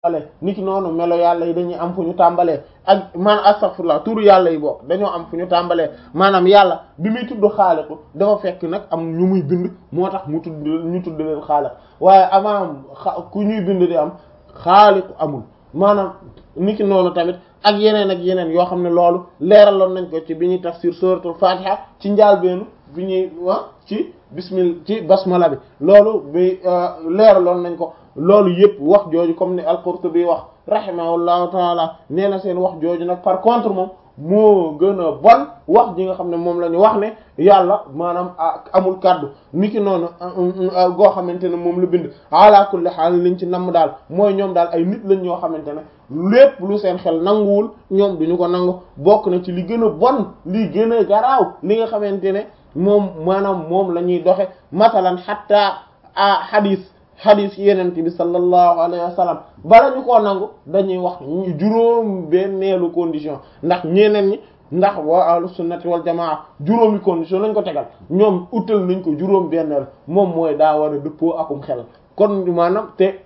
ni ki noonu melo yàlla yi dañuy am fu ñu tàmbalee ak man astaghfirullah turu yàlla yi bokk dañoo am fu ñu tàmbalee maanaam yàlla bi muy tudd xaaliqu dafa fekk nag am ñu muy bind moo tax mu tudd ñu tudd leen xaaliq waaye avant ku ñuy bind di am xaaliqu amul maanaam ni ki noonu tamit ak yeneen ak yeneen yoo xam ne loolu leeraloon nañ ko ci bi ñuy tafsir suratul fatiha ci njaalbeenu bi ñuy wax ci bismil ci basmala bi loolu bi leeraloon nañ ko loolu yëpp wax jooju comme ni al-Qurtubi wax rahimahullahu taala nee na seen wax jooju nag par contre moom moo gën a bon wax ji nga xam ne moom la ñu wax ne yàlla maanaam amul kàddu niki noonu goo xamante ne moom la bind ala kulli haal liñ ci namm daal mooy ñoom daal ay nit lañ ñoo xamante ne lépp lu seen xel nanguwul ñoom duñu ko nangu bokk na ci li gën a bon li gën a garaaw li nga xamante ne moom maanaam moom la ñuy doxe masalan hatta a hadis hadis yenent bi sallallahu alayhi wa sallam bala ñu koo nangu dañuy wax juróom benneelu condition ndax ñeneen ñi ndax waa ahlu sunnati wal jamaa juróomi condition lañ ko tegal ñoom utal nañ ko juróom benneel moom mooy daa war a dëppoo akum xel kon maanaam te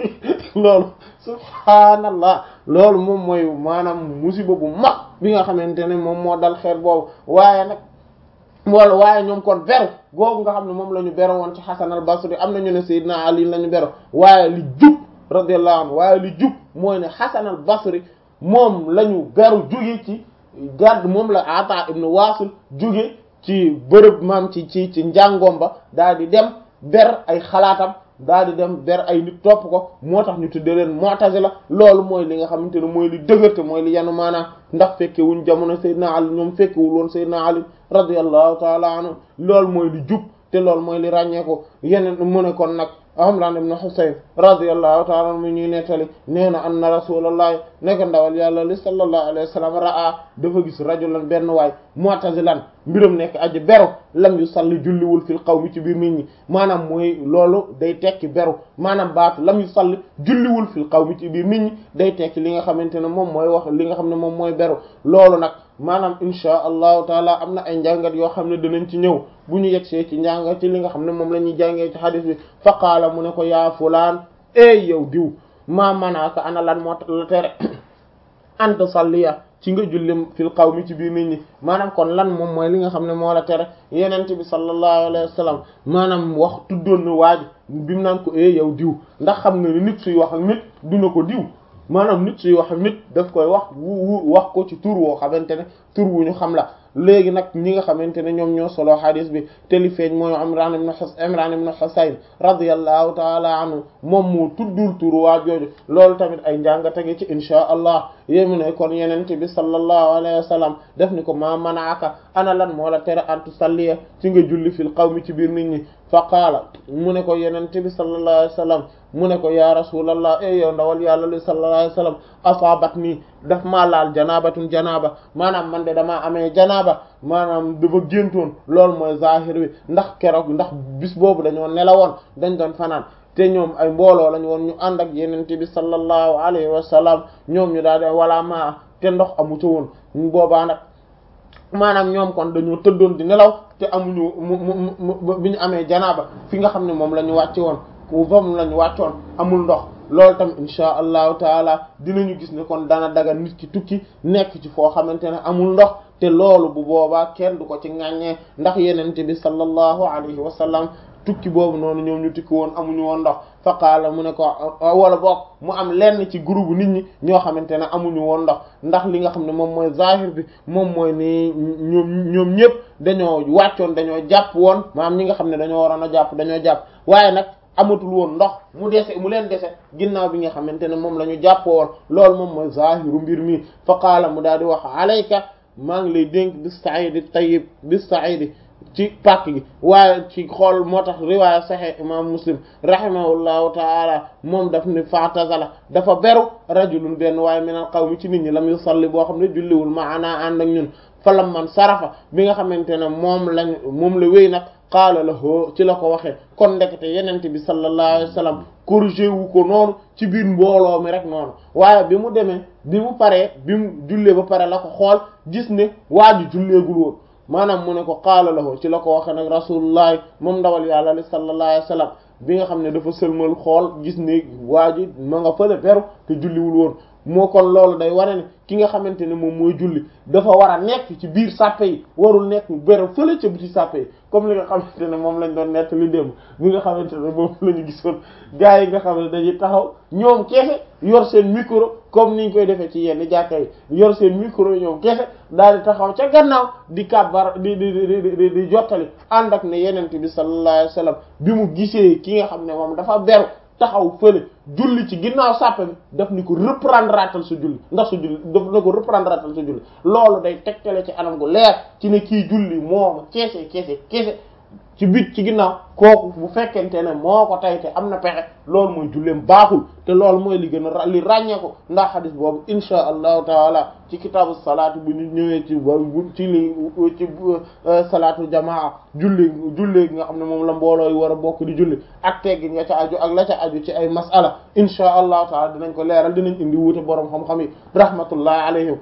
loolu subhaanallah loolu moom mooy maanaam musiba bu mag bi nga xamante ne moom moo dal xeet boobu waaye nag wala waaye ñoom kon beru googu nga xam ne moom la ñu bero woon ci Hasan al Basri am na ñu ne Seydina Ali la ñu bero waaye li jub radiyallahu anhu waaye li jub mooy ne Hasan al Basri moom la ñu beru jóge ci gàdd moom la Ata ibn Wasil jóge ci bërëb maam ci ci ci njàngoom ba daal di dem ber ay xalaatam daal di dem ber ay nit topp ko moo tax ñu tuddee leen Mu'tazila loolu mooy li nga xamante ne mooy li dëgërte mooy li yanu maanaam ndax fekke wuñ jamono Seydina Ali ñoom fekkewul woon Seydina Ali radiyallahu taala anhu loolu mooy li jub te loolu mooy li ràññeeku yeneen mu ne kon nag Imran ibn Husayn radiyallahu taala anhu mu ñuy nettali nee na anna rasulullahi nekk ndawal yàlla li sallallahu alayhi wa sallam raa dafa gis rajulan benn waay mu'tazilan mbiram nekk aji beru lam yu salli julliwul fil qawmi ci biir nit ñi maanaam mooy loolu day tekki beru maanaam baatu lam yu salli julliwul fil qawmi ci biir nit ñi day tekki li nga xamante ne moom mooy wax li nga xam ne moom mooy beru loolu nag maanaam insha allahu taala am na ay njàngat yoo xam ne dinañ ci ñëw bu ñu yegsee ci njàngat ci li nga xam ne moom la ñuy jàngee ci hadith bi fa qaala mu ne ko yaa fulaan ey yow diw maa manaaka ana lan moo la tere anta salliya ci nga julli fil qawmi ci biir nit ñi maanaam kon lan moom mooy li nga xam ne moo la tere yenente bi sallallahu alayhi wa sallam maanaam wax tuddoon na waaj bi mu naan ko ey yow diw ndax xam nga ni nit suy wax ak nit duna ko diw maanaam nit suy wax ak nit daf koy wax wu wax ko ci tur woo xamante ne tur wu ñu xam la léegi nag ñi nga xamante ne ñoom ñoo solo hadis bi te li feeñ mooy Imran ibn Husayn Imran ibn Husayn radiyallahu taala anhu moom moo tuddul tur waa jooju loolu tamit ay njàngate gi ci insha allah yému ne kon yenente bi sallallahu alayhi wa sallam def ni ko ma manaaka ana lan moo la tere antu salliya ci nga julli fil qawmi ci biir nit ñi fa qaala mu ne ko yenente bi sallallahu alayhi wa sallam mu ne ko ya rasulallah e yow ndawal yàlla li sallallahu alayhi wa sallam asaabat nii daf maa laal janabatun janaba maanaam man de damaa amee janaba maanaam dafa géntoon loolu mooy zahir wi ndax keroog ndax bis boobu dañoo nelawoon dañ doon fanaan te ñoom ay mbooloo lañ woon ñu ànd ak yenente bi sallallahu alayhi wa sallam ñoom ñu daal di wala maa te ndox amu ca woon boobaa nag maanaam ñoom kon dañoo tëddoon di nelaw te amuñu mu mu bi ñu amee janaaba fi nga xam ne moom la ñu wàcce woon ku moom la ñu wàccoon amul ndox loolu tam insha allahu taala dinañu gis ne kon dana daga nit ki tukki nekk ci foo xamante ne amul ndox te loolu bu boobaa kenn du ko ci ŋàññee ndax yenente bi sallallahu alayhi wa sallam tukki boobu noonu ñoom ñu tukki woon amuñu woon ndox fa qaala mu ne ko wala boog mu am lenn ci groupe nit ñi ñoo xamante ne amuñu woon ndox ndax li nga xam ne moom mooy zahir bi moom mooy ni ñoom ñoom ñëpp dañoo wàccoon dañoo jàpp woon maanaam ñi nga xam ne dañoo waroon a jàpp dañoo jàpp waaye nag amatul woon ndox mu dese mu leen dese ginnaaw bi nga xamante ne moom la ñu jàpp woon loolu moom mooy zahiru mbir mi fa qaala mu daal di wax alayka maa ngi lay dénk bis saidi tayyib bis saidi ci pàkk gi waaye ci xool moo tax riwaaya sahih imam muslim rahimahullahu taala moom daf ni fatazala dafa beru rajulun benn waaye minal qawmi ci nit ñi lam yusalli boo xam ne julliwul maana ànd ak ñun falam man sarafa bi nga xamante ne moom lañ moom la wéy nag qaala la hoo ci la ko waxee kon ndekete yenente bi sallallahu alayhi wa sallam corrigé wu ko noonu ci biir mbooloo mi rek noonu waaye bi mu demee bi mu paree bi mu jullee ba pare la ko xool gis ne waa ji julleegul woon maanaam mu ne ko qaala lahu ci la ko waxe nag rasulullahi moom ndawal yàlla li sallallahu alayhi wa sallam bi nga xam ne dafa sëlmal xool gis ne waa ji ma nga fële beru te julliwul woon moo kon loolu day wane ne ki nga xamante ne moom mooy julli dafa war a nekk ci biir sàppe yi warul nekk beru fële ca biti sàppe yi comme li nga xamante ne moom lañ doon nett li démb bi nga xamante ne moom la ñu gisoon gars yi nga xam ne dañuy taxaw ñoom keese yor seen micro comme niñ koy defee ci yenn jàkka yi yor seen micro ñoom keese daal di taxaw ca gannaaw di kàbbar di di di di di jottali ànd ak ne yenente bi sallallahu alayhi wasallam bi mu gisee ki nga xam ne moom dafa beru taxaw fële julli ci ginnaaw sàppe bi daf ni ko reprendre atal sa julli ndax sa julli daf na ko reprendre atal sa julli loolu day tegtale ci anam gu leer ci ne kii julli moo keese keese keese ci bit ci ginnaaw kooku bu fekkente ne moo ko tay te am na pexe loolu mooy julleem baaxul te loolu mooy li gën a li ràññee ko ndax xadis boobu insha allahu taala ci kitaabu salaatu bu ñu ñëwee ci ci li ci salaatu jamaa julli julli nga xam ne moom la mbooloo yi war a bokk di julli ak teggin nga ca aju ak la ca aju ci ay masala insha allahu taala dinañ ko leeral dinañ indi wuute boroom xam-xam yi rahmatullahi alayhim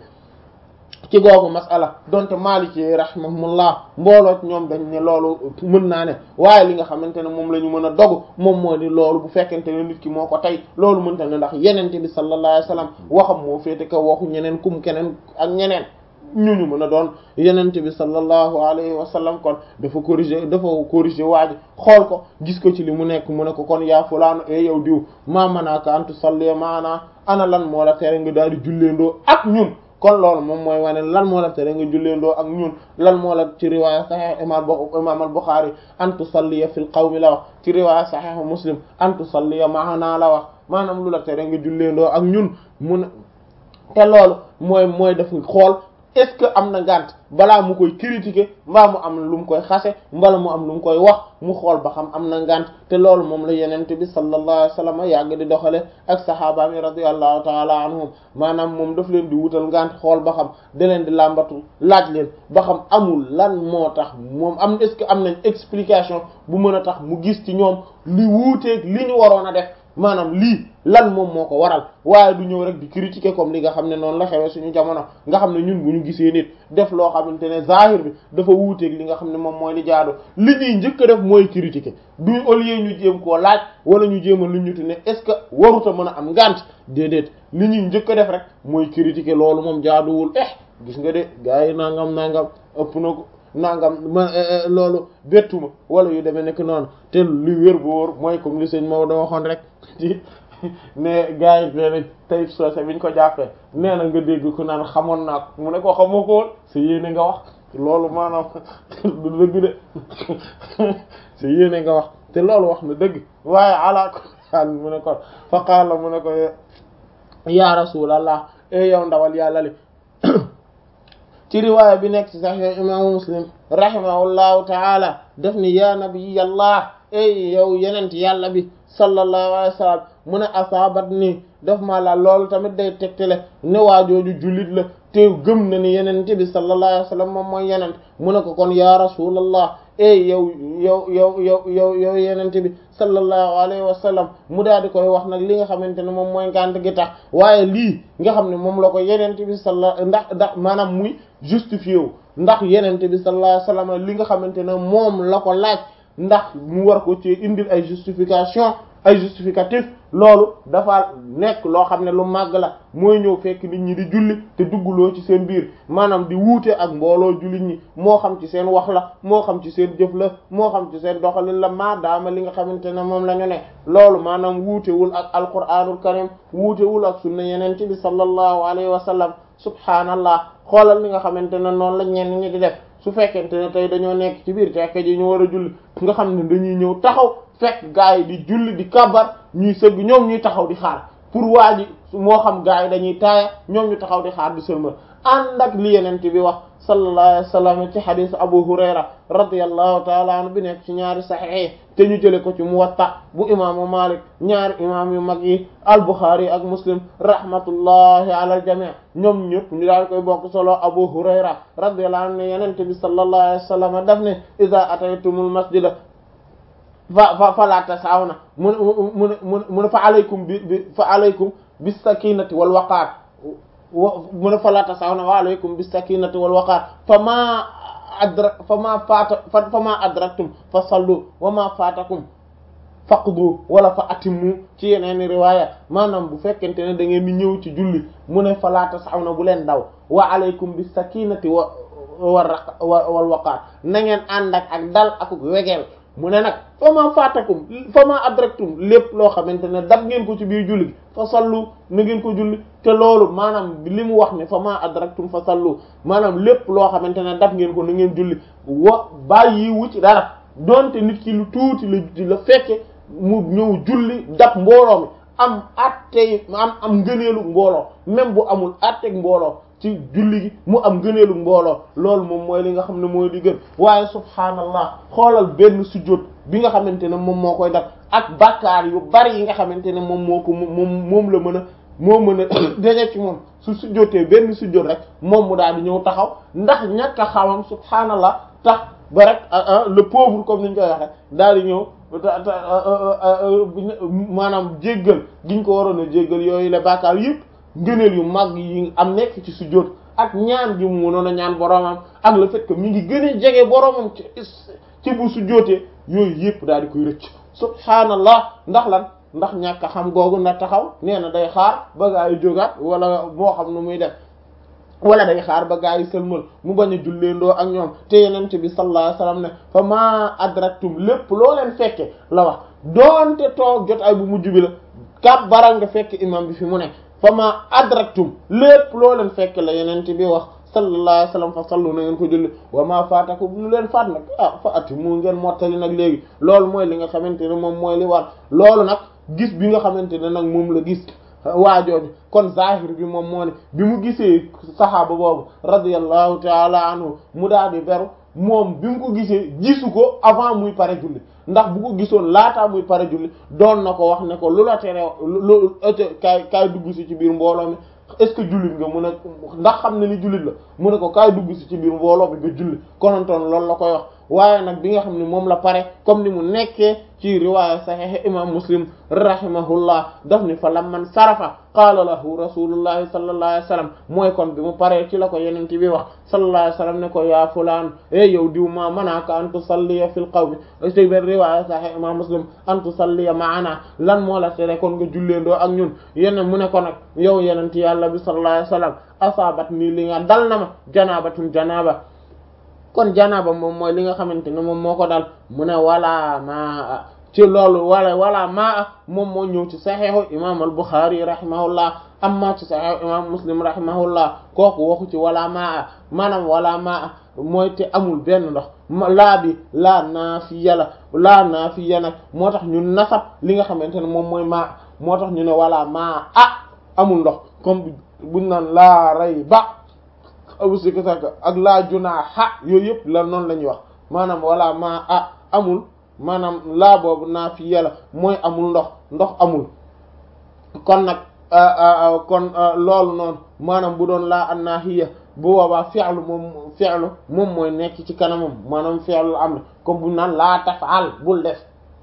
ci googu masala donte Maliki rahimahumullah mbooloo ñoom dañ ne loolu mën naa ne waaye li nga xamante ne moom la ñu mën a dogu moom moo di loolu bu fekkente ne nit ki moo ko tey loolu mënta ne ndax yenente bi sallallahu alayhi wasallam waxam moo féete kaw waxu ñeneen kum keneen ak ñeneen ñu ñu mën a doon yenente bi sallallahu alayhi wa sallam kon dafa corriger dafa corriger waa ji xool ko gis ko ci li mu nekk mu ne ko kon yaa fulaanu e yow diw maa manaaka an tusalli maana ana lan moo la tere nga daal di julleendoo ak ñun kon loolu moom mooy wane lan moo la tere nga julleendoo ak ñun lan moo la ci riwaaya sahih imam imam al-Bukhari an tusalliya fil qawmi la wax ci riwaaya sahih Muslim an tusalliya maana la wax maanaam lu la tere nga julleendoo ak ñun mun te loolu mooy mooy def xool est-ce que am na ngànt balaa mu koy critiquer mbaa mu am lu mu koy xase mbala mu am lu mu koy wax mu xool ba xam am na ngànt te loolu moom la yenente bi sallallahu alayhi wasallam yàgg di doxale ak sahaaba mi radiyallahu taala anhum maanaam moom daf leen di wutal ngànt xool ba xam da leen di làmbatu laaj leen ba xam amul lan moo tax moom am est-ce que am nañ explication bu mën a tax mu gis ci ñoom li wuuteeg li ñu waroon a def maanaam lii lan moom moo ko waral waaye du ñëw rek di critiquer comme li nga xam ne noonu la xewee suñu jamono nga xam ne ñun bu ñu gisee nit def loo xamante ne zahir bi dafa wuuteeg li nga xam ne moom mooy li jaadu li ñuy njëkk a def mooy critiquer du au lieu ñu jéem koo laaj wala ñu jéem a lu ñu ne est-ce que waruta mën a am ngànt déedéet li ñuy njëkk a def rek mooy critiquer loolu moom jaaduwul eh gis nga de gars yi nangam nangam ëpp na ko nangam ma loolu bettuma wala yu demee nekk noonu te lu wér bu wóor mooy comme li sëñ Maodo waxoon rek ci ne gars yi nee nañ Taïb Socé bi ñu ko jàppee nee na nga dégg ko naan xamoon naa ko mu ne ko xamoo ko woon sa yéene nga wax loolu maanaam du dëgg de sa yéene nga wax te loolu wax na dëgg waaye ala ko xaal mu ne ko fa qaala mu ne ko ya rasulallah e yow ndawal yàlla li ci riwaaya bi nekk ci sahih imaamu muslim rahimahullahu taala def ni ya nabiyallah ey yow yenent yàlla bi sallallahu alayhi wa sallam mu ne asaabat nii daf maa la loolu tamit day tegtale ne waajooju jullit la te gëm na ni yenente bi sallallahu alayhi wa sallam moom mooy yenent mu ne ko kon ya rasulallah ey yow yow yow yow yow yow yenente bi sallallahu alayhi wa sallam mu daal di koy wax nag li nga xamante ne moom mooy ngànt gi tax waaye lii nga xam ne moom la ko yenente bi sallallahu ndax ndax maanaam muy justifié wu ndax yenente bi sallallahu alayhi wa sallam li nga xamante ne moom la ko laaj ndax mu war ko ci indil ay justification ay justificatif loolu dafa nekk loo xam ne lu màgg la mooy ñëw fekk nit ñi di julli te dugguloo ci seen biir maanaam di wuute ak mbooloo jullit ñi moo xam ci seen wax la moo xam ci seen jëf la moo xam ci seen doxalin la maa daama li nga xamante ne moom la ñu ne loolu maanaam wuutewul ak alquranul karim wuutewul ak sunna yenente bi sallallahu alayhi wa sallam subhaanallah xoolal li nga xamante ne noonu la ñenn ñi di def su fekkente ne tey dañoo nekk ci biir tekk ji ñu war a julli nga xam ne dañuy ñëw taxaw fekk gaa yi di julli di kabar ñuy sëgg ñoom ñuy taxaw di xaar pour waa ji moo xam gaa yi dañuy taaya ñoom ñu taxaw di xaar di sëlmal ànd ak li yenente bi wax sallallahu alayhi wa sallam ci xadiis Abu Hurayra radiyallahu taala anhu bi nekk ci ñaari saxiix te ñu jële ko ci Muwatta bu imaamu Malik ñaari imaam yu mag yi al-Bukhari ak Muslim rahmatullahi ala al-jami' ñoom ñëpp ñu daal koy bokk solo Abu Hurayra radiyallahu anhu ne yenente bi sallallahu alayhi wa sallam daf ne iza ataytumul masjida fa fa fala tasawna mu mu mu mu ne fa alaykum bi bi fa alaykum bis sakinati wal waqaar mu ne fala tasawna wa alaykum bis sakinati wal waqaar fa ma adra fa ma faata fa ma adraktum fa sallu wa ma faatakum faqdu wala fa atimmu ci yeneen riwaaya maanaam bu fekkente ne da ngeen di ñëw ci julli mu ne fa laata saxaw na bu leen daw wa alaykum bis sakinati wa wa wal waqaar na ngeen ànd ak ak dal ak wegeel mu ne nag fa ma faatakum fa ma adraktum lépp loo xamante ne dab ngeen ko ci biir julli gi fa sallu na ngeen ko julli te loolu maanaam li mu wax ne fa ma adraktum fa sallu maanaam lépp loo xamante ne dab ngeen ko na ngeen julli wa bàyyi wu ci dara donte nit ki lu tuuti la la fekke mu ñëw julli dab mbooloo mi am attey am am ngëneelu mbooloo même bu amul atteg mbooloo ci julli gi mu am gëneelu mbooloo loolu moom mooy li nga xam ne mooy di gën waaye subhaanallah xoolal benn sujjóot bi nga xamante ne moom moo koy def ak bàkkaar yu bari yi nga xamante ne moom moo ko moom moom la mën a moo mën a daje ci moom su sujjóotee benn sujjóot rek moom mu daal di ñëw taxaw ndax ñàkk a xamam subhaanallah tax ba rek le pauvre comme niñ koy waxee daal di ñëw maanaam jéggal giñ ko waroon a jéggal yooyu la bàkkaar yëpp ngëneel yu mag yi am nekk ci sujjóot ak ñaan gi mu mënoon a ñaan boromam ak le fait que mi ngi gën a jege boromam ci ci bu sujjóotee yooyu yëpp daal di koy rëcc subhaanallah ndax lan ndax ñàkk a xam googu na taxaw nee na day xaar ba gaa yi jógaat wala moo xam nu muy def wala day xaar ba gaa yi sëlmal mu bañ a julleendoo ak ñoom te yenente bi sallallahu alayhi wasallam ne fa ma adraktum lépp loo leen fekke la wax doonte toog jot ay bu mujj bi la kab baral nga fekk imam bi fi mu ne fa ma adraktum lépp loo leen fekk la yenente bi wax sallallahu alayhi wasallam fa sallu na ngeen ko julli wa ma faatakum lu leen faat nag ah fa ati mu ngeen mottali nag léegi loolu mooy li nga xamante ne moom mooy li war loolu nag gis bi nga xamante ne nag moom la gis waajooju kon zahir bi moom moo ne bi mu gisee saxaaba boobu radiyallahu taala anhu mu daal di beru moom bi mu ko gisee gisu ko avant muy pare julli ndax bu ko gisoon laataa muy pare julli doon na ko wax ne ko lu la tere lu kaay kaay dugg si ci biir mbooloo mi est-ce que jullit nga mu ne ndax xam ne ni jullit la mu ne ko kaay dugg si ci biir mbooloo bi nga julli konontoon loolu la koy wax waaye nag bi nga xam ne moom la pare comme ni mu nekkee ci riwaaya sahih imam muslim rahimahullah daf ni fa lamman sarafa qaala lahu rasulullahi sallallahu alayhi wasallam mooy kon bi mu paree ci la ko yenente bi wax sallallahu alayhi wasallam ne ko yaa fulaan e yow diw ma manaaka an tusalliya fil qawmi ci benn riwaaya sahih imam muslim an tusalliya maana lan moo la tere kon nga julleendoo ak ñun yeneen mu ne ko nag yow yenente yàlla bi sallallahu alayhi wasallam asaabat nii li nga dal na ma janabatun janaba kon janaba moom mooy li nga xamante ne moom moo ko dal mu ne wala maa ci loolu wala wala maa moom moo ñëw ci saxiixu imam al Bukhari rahimahullah amma ci saxiixu imam Muslim rahimahullah kooku waxu ci wala maa maanaam wala maa mooy te amul benn ndox laa bi laa naafiya la laa naafiya nag moo tax ñu nasab li nga xamante ne moom mooy maa moo tax ñu ne wala maa ah amul ndox comme buñ naan laa ray ba abusiki sak ak laa junaaha yooyu yëpp la noonu la ñuy wax maanaam wala maa ah amul maanaam laa boobu naa fi yàlla mooy amul ndox ndox amul kon nag kon loolu noonu maanaam bu doon laa an naahiya bu boobaa fi'lu moom fi'lu moom mooy nekk ci kanamam maanaam fi'lu am na comme bu naan laa taf'al bul def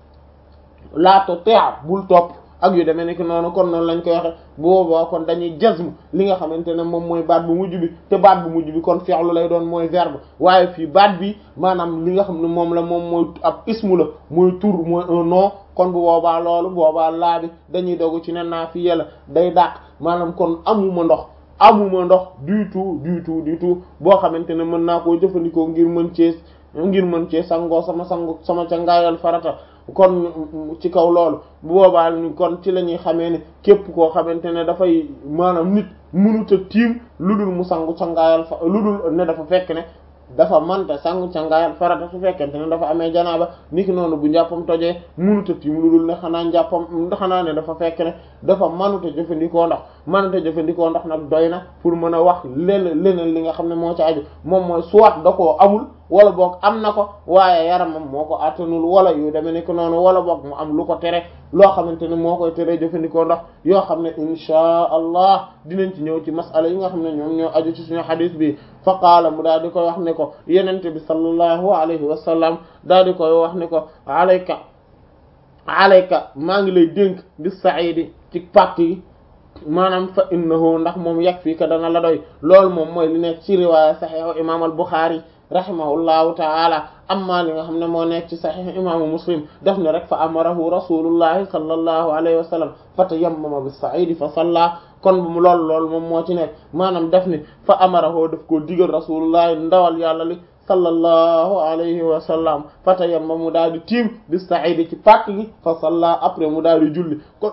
laa tuti' bul topp ak yu demee nekk noonu kon noonu lañ koy waxe bu boobaa kon dañuy jazm li nga xamante ne moom mooy baat bu mujj bi te baat bu mujj bi kon fi'lu lay doon mooy verbe waaye fii baat bi maanaam li nga xam ne moom la moom mooy ab ismu la mooy tur mooy un nom kon bu boobaa loolu boobaa laa bi dañuy dogu ci ne naa fi yàlla day dàq maanaam kon amuma ndox amuma ndox du tout du tout du tout boo xamante ne mën naa koo jëfandikoo ngir mën cee ngir mën cee sangoo sama sango sama ca ngaayal farata kon ci kaw loolu bu boobaa kon ci la ñuy xamee ne képp koo xamante ne dafay maanaam nit mënut a tiim lu dul mu sangu cangaayal fa lu dul ne dafa fekk ne dafa manta sangu cangaayal farata su fekkente ne dafa amee janaaba niki noonu bu njàppam tojee mënut a tiim lu dul ne xanaa njàppam xanaa ne dafa fekk ne dafa manuta jëfandikoo ndox manuta jëfandikoo ndox nag doy na pour mën a wax leneen leneen li nga xam ne moo ci aju moom mooy soit da koo amul wala boog am na ko waaye yaramam moo ko attanul wala yu demee ni ko noonu wala boog mu am lu ko tere loo xamante ne moo koy tere jëfandikoo ndox yoo xam ne inchaa allah dinañ ci ñëw ci masala yi nga xam ne ñoom ñoo aju ci suñu xadis bi fa qaala mu daal di koy wax ne ko yenente bi sallallahu alayhi wa sallam daal di koy wax ne ko alayka alayka maa ngi lay dénk bi saidi ci pàtt yi maanaam fa innahu ndax moom yag fii ka dana la doy loolu moom mooy li nekk ci riwaaya saxiixu imam al Buxaari rahimahullahu taala amma li nga xam ne moo nekk ci sahih imaamu muslim def ne rek fa amarahu rasulullahi sallallahu alayhi wa sallam fa tayammama bis sa'idi fa salla kon bu mu lool lool moom moo ci nekk maanaam def ni fa amarahu daf koo digal rasulullahi ndawal yàlla li sallallahu alayhi wa sallam fa tayammama mu daal di tiim bis sa'idi ci pàkk gi fa salla après mu daal di julli kon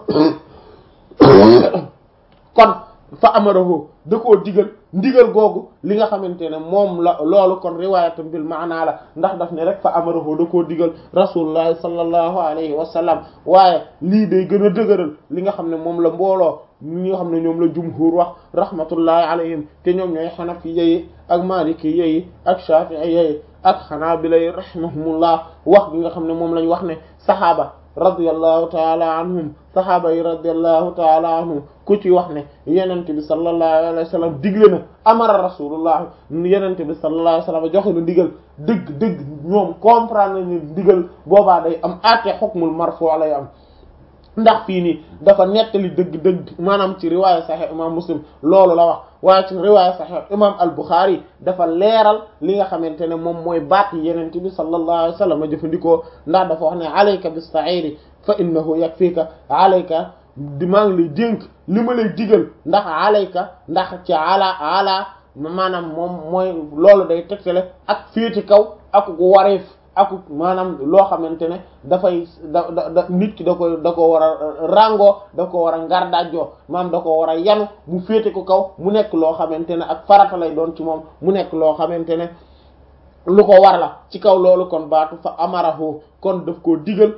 kon fa amarahu da koo digal ndigal googu li nga xamante ne moom la loolu kon riwaayatan bil maanaa la ndax daf ne rek fa amarahu da koo digal rasulullahi sallallahu alayhi wa sallam waaye lii day gën a dëgëral li nga xam ne moom la mbooloo ñi nga xam ne ñoom la jumhur wax rahmatullahi alayhim te ñoom ñooy xanafiya yi ak malikiya yi ak shafi'iyya yi ak xanaabila yi rahimahumullah wax gi nga xam ne moom lañ wax ne saxaaba radiyallahu taala anhum sahaaba yi radiyallahu taala anhum ku ci wax ne yenente bi sallallahu alayhi wa sallam digle na amara rasulullah yenente bi sallallahu alayhi wa sallam joxe na digal dëgg dëgg ñoom comprendre nañu digal boobaa day am aate hukmul marfu lay am ndax fii nii dafa nettali dëgg-dëgg maanaam ci riwaaya sahih imam muslim loolu la wax waaye ci riwaaya sahih imam al buxaari dafa leeral li nga xamante ne moom mooy baat yi yenente bi sallallahu alayhi wa sallam jëfandikoo ndax dafa wax ne alayka bis sa'iri fa innahu yakfika alayka di maa ngi lay dénk li ma lay digal ndax alayka ndax ci ala ala maanaam moom mooy loolu day tegtale ak féeti kaw ak gu wareef ak maanaam loo xamante ne dafay da da nit ki da koy da ko war a ràngoo da ko war a ngardaajoo maanaam da ko war a yanu mu féete ko kaw mu nekk loo xamante ne ak farata lay doon ci moom mu nekk loo xamante ne lu ko war la ci kaw loolu kon baatu fa amarahu kon daf koo digal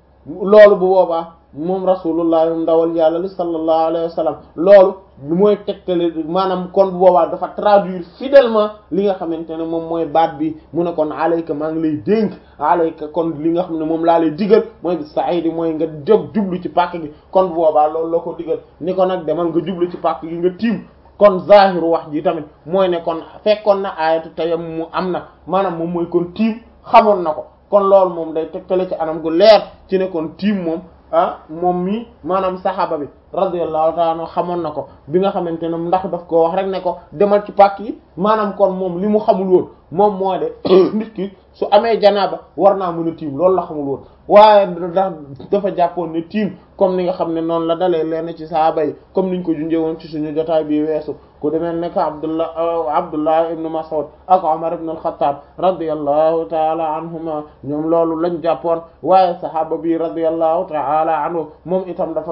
loolu bu boobaa moom rasulullah ndawal yàlla li sallallahu alayhi wa sallam loolu mooy tegtale maanaam kon bu boobaa dafa traduire fidèlement li nga xamante ne moom mooy baat bi mu ne kon alayka maa ngi lay dénk alayka kon li nga xam ne moom laa lay digal mooy bi saidi mooy nga jóg jublu ci pàkk gi kon bu boobaa loolu la ko digal ni ko nag demal nga jublu ci pàkk gi nga tiim kon zahiru wax ji tamit mooy ne kon fekkoon na ayatu tayammum mu am na maanaam moom mooy kon tiim xamoon na ko kon loolu moom day tegtale ci anam gu leer ci ne kon tiim moom ah moom mi maanaam saxaaba bi radiyallahu ta'ala anhu xamoon na ko bi nga xamante ne ndax daf ko wax rek ne ko demal ci pàkk yi maanaam kon moom li mu xamul woon moom moo de nit ki su amee janaaba war naa mën a tiim loolu la xamul woon waaye ndax dafa jàppoon ne tiim comme ni nga xam ne noonu la dalee leen ci sahaaba yi comme niñ ko junjee woon ci suñu jotaay bi weesu ku demee nekk Abdullah Abdullah ibn Mas'ud ak Umar ibn al-Khattab radiyallahu ta'ala anhuma ñoom loolu lañ jàppoon waaye sahaaba bi radiyallahu ta'ala anhu moom itam dafa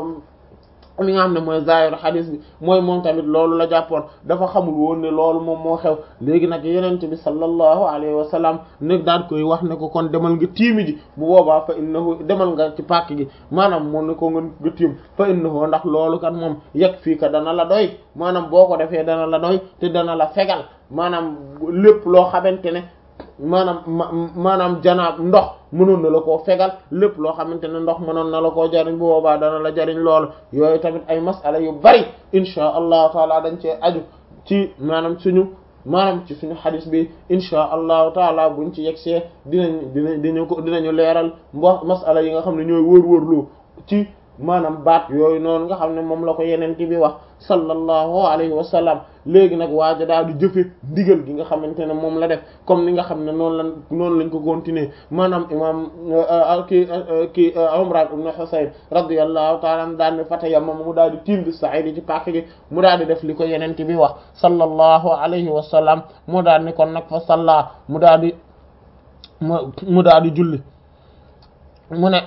li nga xam ne mooy zaahiru xadis bi mooy moom tamit loolu la jàppoon dafa xamul woon ne loolu moom moo xew léegi nag yenente bi sallallahu alayhi wa sallam nag daan koy wax ne ko kon demal nga tiimi ji bu boobaa fa innahu demal nga ci pàkk gi maanaam moom ne ko nga nga tiim fa innahu ndax loolu kan moom yegg fii ka dana la doy maanaam boo ko defee dana la doy te dana la fegal maanaam lépp loo xamante ne maanaam maanaam janaab ndox mënoon na la koo fegal lépp loo xamante ne ndox mënoon na la koo jariñ bu boobaa dana la jariñ loolu yooyu tamit ay masala yu bari insha allahu taala dañ cee aju ci maanaam suñu maanaam ci suñu xadis bi insha allahu taala buñ ci yegsee dinañ dinañ dinañ ko dinañu leeral mbo masala yi nga xam ne ñooy wër-wërlu ci maanaam baat yooyu noonu nga xam ne moom la ko yeneen bi wax sallallahu alayhi wa sallam léegi nag waaja daal di jëfe ndigal gi nga xamante ne moom la def comme ni nga xam ne noonu lañ noonu lañ ko continuer maanaam imam kii kii Umran ibn Husayn radiyallahu ta'ala an daal ne fatayamam mu daal di tiim bi sa'id ci pàkk gi mu daal di def li ko yeneen bi wax sallallahu alayhi wa sallam mu daal ni kon nag fa salla mu daal di mu daal di julli mu ne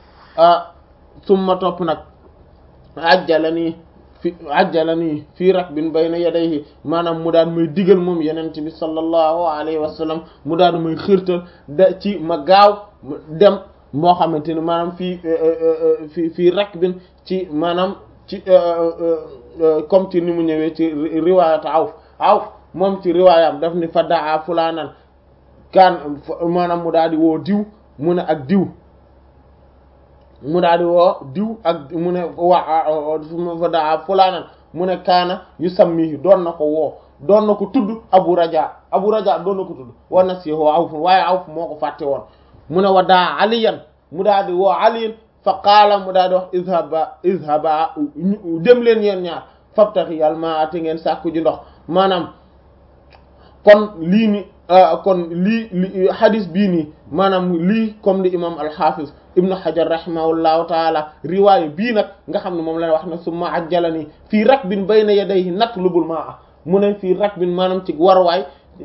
summa topp nag ajjalani fi ajjalani fii rakbin bayna yadayhi maanaam mu daan may digal moom yenent bi sallallahu alayhi wa sallam mu daan may xirtal da ci ma gaaw dem moo xamante ne maanaam fii fii fii rakbin ci maanaam ci comme ci ni mu ñëwee ci riwaayat awf awf moom ci riwaayam daf ni fa daa fulaanan kaan maanaam mu daal di woo diw mu ne ak diw mu daal di woo diw ak mu ne waa fa daa fulaanan mu ne kaana yu sammi doon na ko woo doon na ko tudd abu raja abu raja doon na ko tudd war na si woo awf waaye awf moo ko fàtte woon mu ne wa daa aliyan mu daal di woo aliyan fa qaala mu daal di wax izhaba izhaba dem leen yeen ñaar fabtaxi yàlla maa ate ngeen sàkku ji ndox maanaam kon lii ni kon lii li hadis bii nii maanaam lii comme li imam al-Hafiz ibnu Hajar rahimahullahu taala riwaaya bii nag nga xam ne moom la wax ne summa ajjalani fii rakbin bayna yadayhi natlubul maa'a mu ne fii rakbin maanaam ci warwaay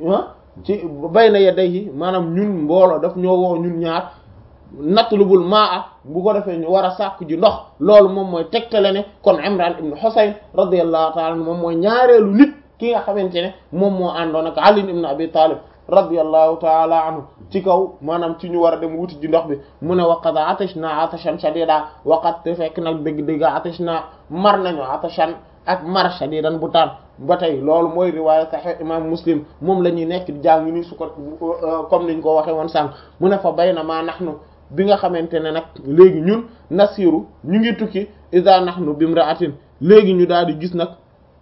ci bayna yadayhi maanaam ñun mbooloo daf ñoo woo ñun ñaar natlubul maa'a bu ko defee ñu war a sàkku ji ndox loolu moom mooy tegtale ne kon Imran ibnu Husayn radiyallahu taala moom mooy ñaareelu nit ki nga xamante ne moom moo àndoon ak Ali ibn Abi Talib radiyallahu taala anhu ci kaw maanaam ci ñu war a dem wuti ji ndox bi mu ne waqad atashna atashan shadida waqad te fekk nag dëgg-dëgg atashna mar nañu atashan ak mar shadidan bu taan ba tey loolu mooy riwaaya sahih imam muslim moom la ñuy nekk di jàng ni su ko comme niñ ko waxee woon sànq mu ne fa bayna ma nahnu bi nga xamante ne nag léegi ñun nasiru ñu ngi tukki iza nahnu bimra'atin léegi ñu daal di gis nag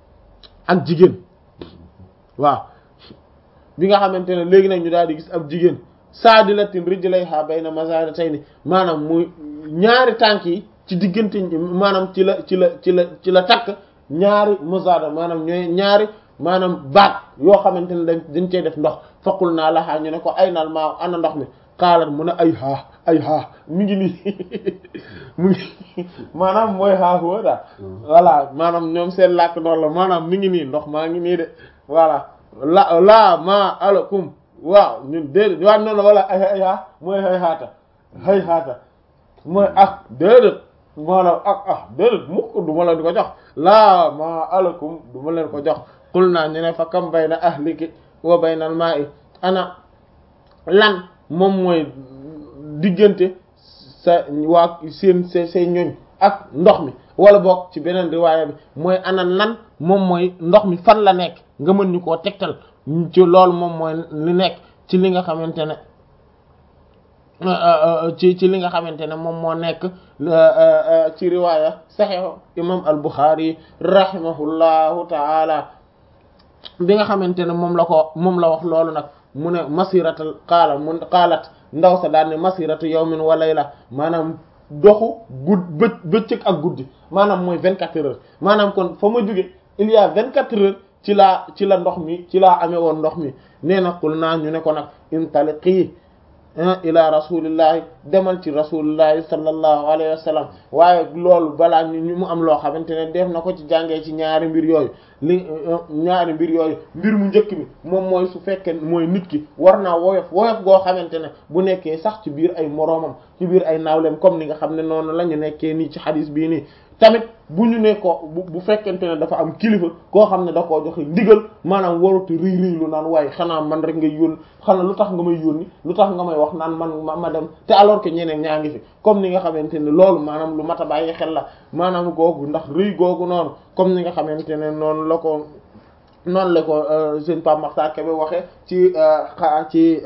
ak jigéen waaw bi nga xamante ne léegi nag ñu daal di gis ab jigéen saadilatin rijlayha bayna mazaratayni maanaam muy ñaari tànk yi ci diggante maanaam ci la ci la ci la ci la takk ñaari mazada maanaam ñooy ñaari maanaam baat yoo xamante ne dañ dañ cey def ndox faqul naa laxaa ñu ne ko ay nal maa ana ndox mi xaalat mu ne ay haa ay haa mi ngi nii mu ngi maanaam mooy haa huwa daal voilà maanaam ñoom seen làkk noonu la maanaam mi ngi nii ndox maa ngi nii de voilà la laa ma alakum waaw ñun déedéet waaw noonu la wala ay ay haa mooy hay haata hay haata mooy ah déedéet maanaam ah ah déedéet mukk du ma leen ko jox laa ma alakum du ma leen ko jox qul naa ñu ne fa kam bayna ahliki wa bayna al ma'i ana lan moom mooy diggante sa waa seen sa say ñoñ ak ndox mi wala boog ci beneen riwaaya bi mooy ana lan moom mooy ndox mi fan la nekk nga mën ñu koo tegtal ci loolu moom mooy li nekk ci li nga xamante ne ci ci li nga xamante ne moom moo nekk ci riwaaya saxiix imam al Buxaari rahimahullahu taala bi nga xamante ne moom la ko moom la wax loolu nag mu ne masiratal qaala mu qaalat ndaw sa daal ne masiratu yawmin wa layla maanaam doxu gudd bë bëccëg ak guddi maanaam mooy vingt quatre heures maanaam kon fa ma jóge il y a vingt quatre heures ci laa ci la ndox mi ci laa amee woon ndox mi nee na qul naa ñu ne ko nag intaliqi ila rasulillahi demal ci rasulillahi sallallahu alayhi wa sallam waaye loolu balaa ñu mu am loo xamante ne def na ko ci jàngee ci ñaari mbir yooyu li ñaari mbir yooyu mbir mu njëkk mi moom mooy su fekkee mooy nit ki war naa woyof woyof goo xamante ne bu nekkee sax ci biir ay moroomam ci biir ay naawleem comme ni nga xam ne noonu la ñu nekkee nii ci xadis bii nii tamit bu ñu ne ko bu bu fekkente ne dafa am kilifa koo xam ne da koo joxe ndigal maanaam waruti rëy rëy lu naan waaye xanaa man rek ngay yónni xanaa lu tax nga may yónni lu tax nga may wax naan man ma ma dem te alors que ñeneen ñaa ngi fi comme ni nga xamante ne loolu maanaam lu mat a bàyyi xel la maanaam googu ndax rëy googu noonu comme ni nga xamante ne noonu la ko noonu la ko seen Pape Makhtar Kébé waxee ci ci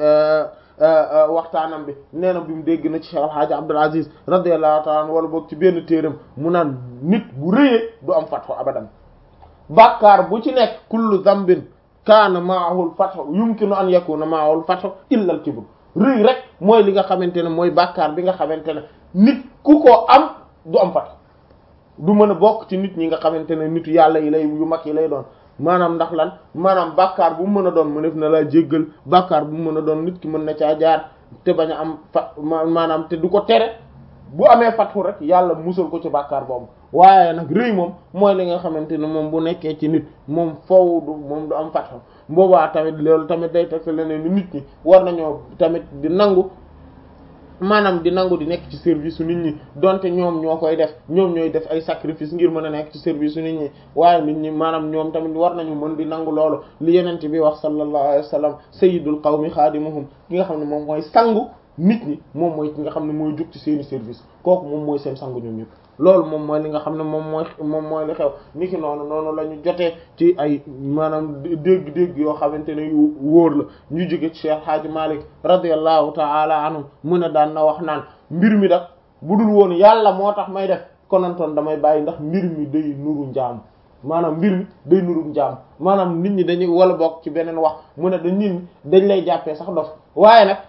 waxtaanam bi nee na bi mu dégg na ci Cheikh El Hadj Abdul Aziz radiyallahu ta'ala wala boog ci benn téeram mu naan nit bu rëyee du am fatxu abadan bàkkaar bu ci nekk kullu zambin kaana ma'ahul fatxu yumkinu an yakuna ma'ahul fatxu illa al kibr rëy rek mooy li nga xamante ne mooy bàkkaar bi nga xamante ne nit ku ko am du am fatxu du mën a bokk ci nit ñi nga xamante ne nitu yàlla yi lay yu mag yi lay doon maanaam ndax lan maanaam bàkkaar bu mu mën a doon mu def na laa jéggal bàkkaar bu mu mën a doon nit ki mën na caa jaar te bañ a am fa maanaam te du ko tere bu amee fatxu rek yàlla musal ko ci bàkkaar boobu waaye nag rëy moom mooy li nga xamante ne moom bu nekkee ci nit moom foofu du moom du am fatxu boobaa tamit loolu tamit day teg leneen ni nit ñi war nañoo tamit di nangu maanaam di nangu di nekk ci service su nit ñi donte ñoom ñoo koy def ñoom ñooy def ay sacrifice ngir mën a nekk ci service su nit ñi waaye nit ñi maanaam ñoom tamit war nañu mën di nangu loolu li yenente bi wax sallallahu alayhi wa sallam sayyidul qawmi xaadimuhum ki nga xam ne moom mooy sangu nit ñi moom mooy ki nga xam ne mooy jug ci seeni service kooku moom mooy seen sangu ñoom ñëpp loolu moom mooy li nga xam ne moom mooy moom mooy li xew ni ki noonu noonu la ñu jotee ci ay maanaam dégg-dégg yoo xamante ne yu wóor la ñu jóge ci Cheikh Hadji Malick radiyallahu ta'ala anhu mu ne daan na wax naan mbir mi dak bu dul woon yàlla moo tax may def konantoon damay bàyyi ndax mbir mi day nuru njaam maanaam mbir mi day nuru njaam maanaam nit ñi dañuy wala bokk ci beneen wax mu ne dañ nit ñi dañ lay jàppee sax dof waaye nag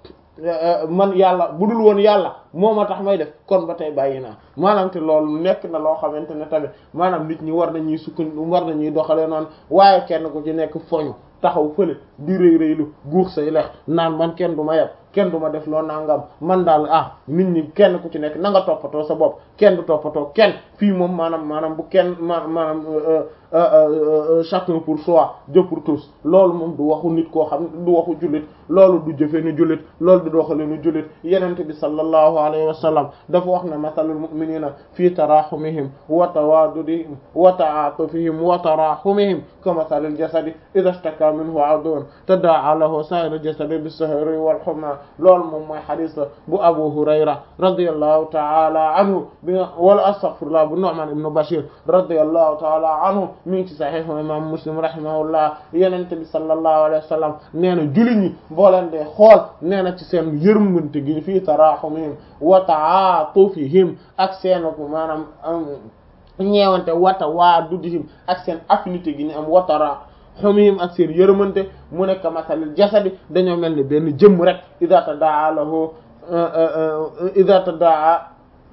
man yàlla bu dul woon yàlla moo ma tax may def kon ba tey bàyyi naa maanaam te loolu nekk na loo xamante ne tamit maanaam nit ñi war nañuy sukkan war nañuy doxalee noonu waaye kenn ku ci nekk foñu taxaw fële di rëy rëylu guux say lex naan man kenn du ma yeb kenn du ma def loo nangam man daal ah nit ñi kenn ku ci nekk na nga toppatoo sa bopp kenn du toppatoo kenn fii moom maanaam maanaam bu kenn ma maanaam chacun pour soi Dieu pour tous loolu moom du waxu nit koo xam du waxu jullit loolu du jëfe nu jullit loolu du doxale nu jullit yenente bi sallallahu alayhi wa sallam dafa wax ne mathalul mu'minina fi tarahumihim wa tawaddudihim wa ta'atufihim wa tarahumihim ka mathalil jasadi idha ishtaka minhu 'udwun tada'a lahu sa'irul jasadi bis-sahri wal humma loolu moom mooy xadis la bu Abu Hurayra radiyallahu ta'ala anhu bi nga wala astaghfirullah bu Nu'man ibn Bashir radiyallahu ta'ala anhu mi ngi ci sahih imam Muslim rahimahullah yenente bi sallallahu alayhi wa sallam nee na jullit ñi boo leen dee xool nee na ci seen yërmante gi fii tarahumihim wa ta'atufihim ak seen maanaam ñeewante wata waa duddihim ak seen affinité gi ñu am watara xumihim ak seen yërmante mu nekk masalil jasadi dañoo mel ni benn jëmm rek ida tadaa lahu ida tadaa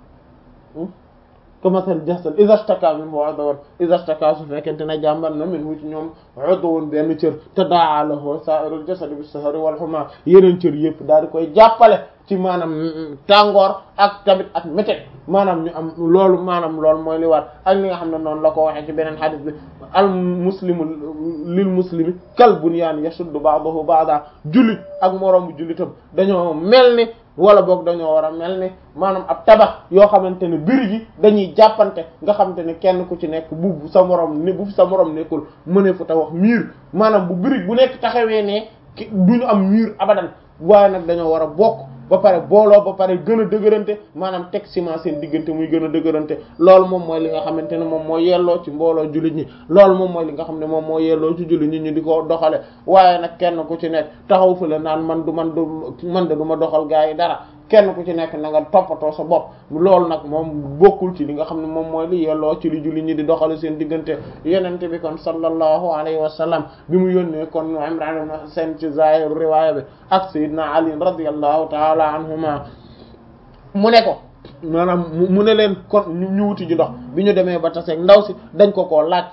ka masalil jasad ida staka min udwan ida staka su fekkente ne jàmbar na min wu ci ñoom udwan benn cër tadaa lahu sa'irul jasadi bis sahari wal huma yeneen cër yëpp daal di koy jàppale ci maanaam tàngoor ak tamit ak métet maanaam ñu am loolu maanaam loolu mooy li war ak li nga xam ne noonu la ko waxee ci beneen xadis bi al muslimu lil muslimi kal bunyaan yashuddu ba'dahu ba'da jullit ak moroomu jullitam dañoo mel ni wala boog dañoo war a mel ni maanaam ab tabax yoo xamante ne biir gi dañuy jàppante nga xamante ne kenn ku ci nekk bu sa morom ne bu sa morom nekkul mëne fu ta wax miir maanaam bu birig bu nekk taxawee ne du ñu am miir abadan waaye nag dañoo war a bokk ba pare booloo ba pare gën a dëgërante maanaam teg ciment seen diggante muy gën a dëgërante loolu moom mooy li nga xamante ne moom moo yelloo ci mbooloo jullit ñi loolu moom mooy li nga xam ne moom moo yelloo ci jullit ñi ñu di ko doxale waaye nag kenn ku ci nekk taxaw fa la naan man du man du man de du ma doxal gaa yi dara kenn ku ci nekk na nga toppatoo sa bopp loolu nag moom bokkul ci li nga xam ne moom mooy li yelloo ci li jullit ñi di doxale seen diggante yenente bi kon sallallahu alayhi wa sallam bi mu yónnee kon Imran ibn Husayn ci zahiru riwaaya bi ak Sayyidina Ali radiyallahu ta'ala anhuma mu ne ko maanaam mu ne leen kon ñu wuti ji ndox bi ñu demee ba taseeg ndaw si dañ ko koo laaj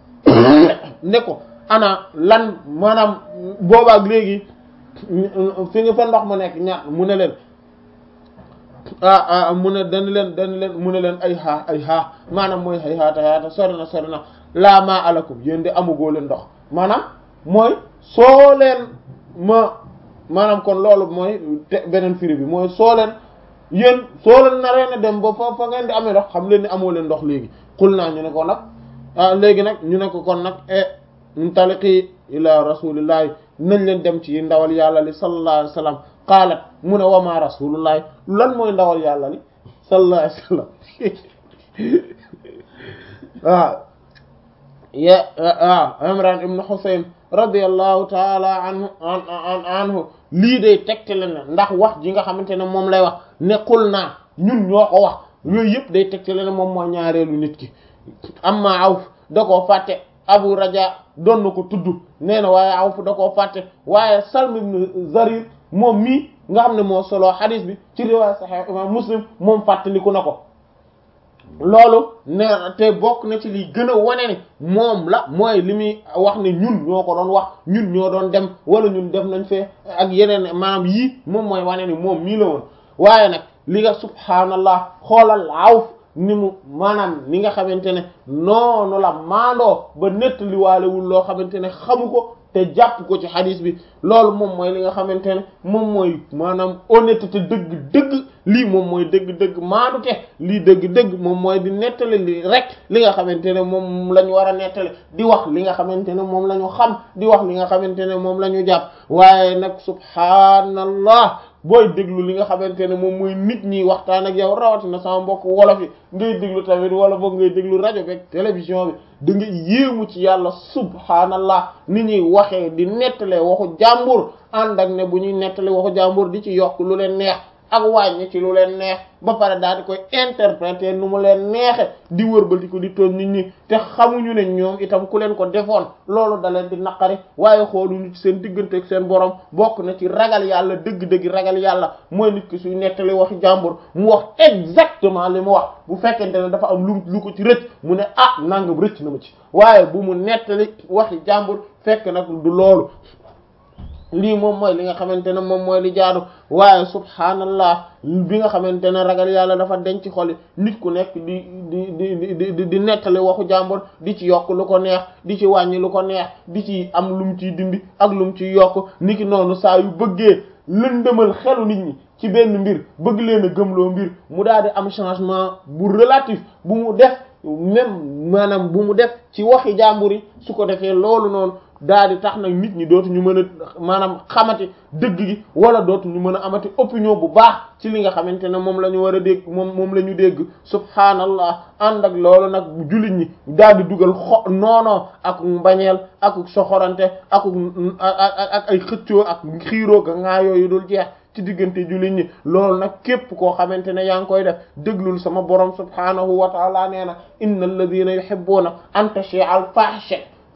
ne ko ana lan maanaam boobaak léegi fi nga fa ndox mu nekk ñaat mu ne leen ah ah mu ne dañ leen dañ leen mu ne leen ay xaa ay xaa maanaam mooy ay xaata xaata sori na sori na laa maa alakum yéen di amugoo leen ndox maanaam mooy soo leen ma maanaam kon loolu mooy te beneen firi bi mooy soo leen yéen soo leen naree na dem ba fa fa ngeen di amee ndox xam leen ni amoo leen ndox léegi xul naa ñu ne ko nag ah léegi nag ñu ne ko kon nag e muntaliqi ila rasulillahi nañ leen dem ci ndawal yàlla li sallallahu alayhi wa sallam qaalat mu ne wama rasulullahi lan mooy ndawal yàlla li sallallahu alayhi wa sallam waaw ye waaw imran ibnu husayn radiyallahu taala anhu an anhu lii day tegtale na ndax wax ji nga xamante ne moom lay wax nekkul naa ñun ñoo ko wax yooyu yëpp day tegtale ne moom mooy ñaareelu nit ki amma awf da koo fàtte abu raja doon na ko tudd nee na waaye awf da koo fàtte waaye salm ibn zarir moom mii nga xam ne moo solo xadis bi ci riwaaya sahih imam muslim moom fàttaliku na ko loolu ne te bokk na ci liy gën a wane ni moom la mooy li muy wax ne ñun ñoo ko doon wax ñun ñoo doon dem wala ñun def nañ fee ak yeneen maanaam yii moom mooy wane ni moom mii la woon waaye nag li nga subhaanallah xoolal awf ni mu maanaam ni nga xamante ne noonu la maandoo ba nettali waalewul loo xamante ne xamu ko te jàpp ko ci xadis bi loolu moom mooy li nga xamante ne moom mooy maanaam honnêteté dëgg-dëgg lii moom mooy dëgg-dëgg maadute lii dëgg-dëgg moom mooy di nettali li rek li nga xamante ne moom la ñu war a nettali di wax li nga xamante ne moom la ñu xam di wax li nga xamante ne moom la ñu jàpp waaye nag subhaanallah booy déglu li nga xamante ne moom mooy nit ñi waxtaan ak yow rawatina sama mbokk wolof yi ngay déglu tamit wala boog ngay déglu rajo beeg télévision bi da nga yéemu ci yàlla subhaanallah ni ñuy waxee di nettalee waxu jàmbur ànd ak ne bu ñuy nettalee waxu jàmbur di ci yokk lu leen neex ak wàññi ci lu leen neex ba pare daal di koy interpréter nu mu leen neexe di wërbati ko di tooñ nit ñi te xamuñu ne ñoom itam ku leen ko defoon loolu da leen di naqari waaye xooluñu ci seen diggante ak seen borom bokk na ci ragal yàlla dëgg-dëgg ragal yàlla mooy nit ki suy nettali waxi jàmbur mu wax exactement li mu wax bu fekkente ne dafa am lu lu ko ci rëcc mu ne ah nangam rëcc na ma ci waaye bu mu nettali waxi jàmbur fekk nag du loolu lii moom mooy li nga xamante ne moom mooy li jaadu waaye subhaanallah bi nga xamante ne ragal yàlla dafa denc ci xol nit ku nekk di di di di di nettali waxu jàmbur di ci yokk lu ko neex di ci wàññi lu ko neex di ci am lu mu ciy dindi ak lu mu ciy yokk niki noonu saa yu bëggee lëndëmal xelu nit ñi ci benn mbir bëgg leen a gëmloo mbir mu daal di am changement bu relatif bu mu def même maanaam bu mu def ci waxi jàmbur yi su ko defee loolu noonu daal di tax nag nit ñi dootuñu mën a maanaam xamati dëgg gi wala dootuñu mën a amati opinion bu baax ci li nga xamante ne moom la ñu war a dégg moom moom la ñu dégg subhaanallah ànd ak loolu nag jullit ñi daal di dugal xo noonoo ak mbañeel ak soxorante ak ak ay xëccoo ak xiiroo ga ngaa yooyu dul jeex ci diggante jullit ñi loolu nag képp koo xamante ne yaa ngi koy def déglul sama borom subhaanahu wa taala nee na inna alladina yuhibbuna an tashia al fahsha